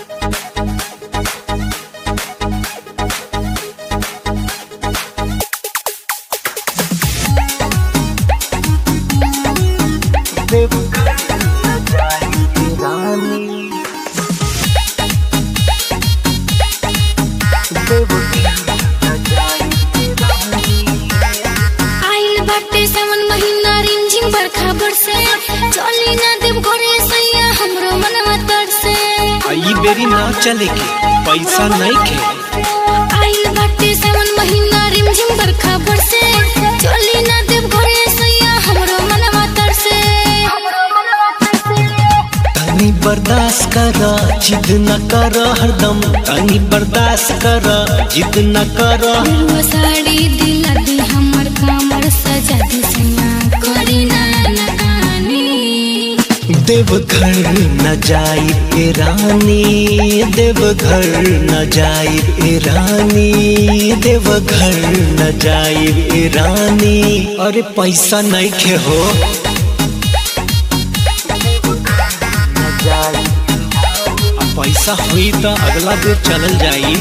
आइल बाटे सावन महीना रिमझिम बरखा बरसे चली ना देव घरे सैया हमरो मनवा तरसे ई बेरी ना चले के पैसा नहीं खे आइल बाटे सावन महीना रिमझिम बरखा बरसे चली ना देव घरे सैया हमरो मनवा तरसे हमरो मनवा तरसे तनी बर्दाश्त कर जिद न कर हरदम तनी बर्दाश्त कर जिद न कर वो साड़ी दिला दी हमर कमर सजा दी सैया करी ना नकानी देवघर न जाई ए रानी देवघर न जाई ए रानी देवघर न जाई ए रानी अरे पैसा नहीं खे हो आ पैसा हुई तो अगला दिन चलल जाई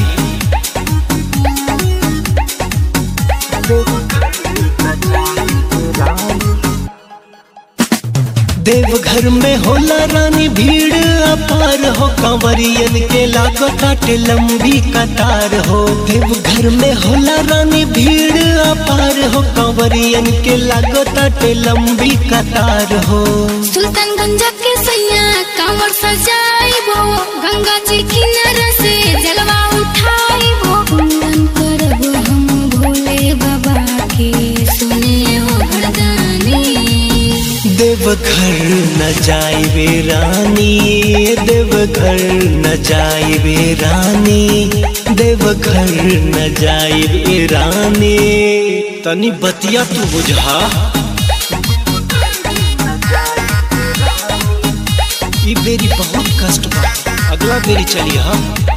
देवघर में होला रानी भीड़ अपार हो कंवरियन के लागो काटे लंबी कतार हो देवघर में होला रानी भीड़ अपार हो कंवरियन के लागो काटे लंबी कतार हो सुल्तानगंज के सैया कांवर सजाइबो गंगा जी किनारे से जलवा उठाइबो पूरन करबो हम भोले बाबा के सुने हो वरदानी देवघर न जाइबे रानी देवघर न जाइबे रानी देवघर न जाइबे रानी तनी बतिया तू बुझा ई बेरी बहुत कष्ट बा अगला बेरी चली हा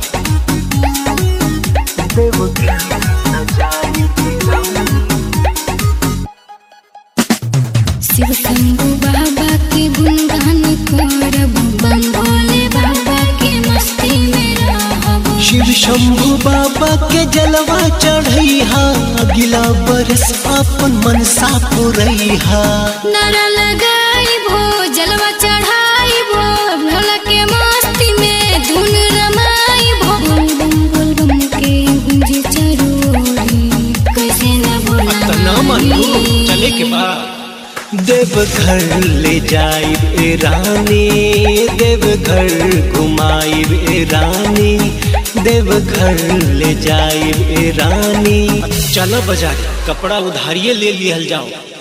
शिव शंभु बाबा के गुणगान करब बम भोले बाबा के मस्ती में रहब शिव शंभु बाबा के जलवा चढ़ैहा अगिला बरस अपन मनसा पुरैहा नारा लगाइबो जलवा चढ़ाइबो भोला के मस्ती में धुन रमाइबो बोल बम बोल बम के गुंजे चरोरी कैसे न बोला तना मानू चले के बाद देवघर ले जाइब ए रानी देवघर घुमाइब ए रानी देवघर ले जाइब ए रानी चलो बाजार कपड़ा उधारिये ले लिहल जाओ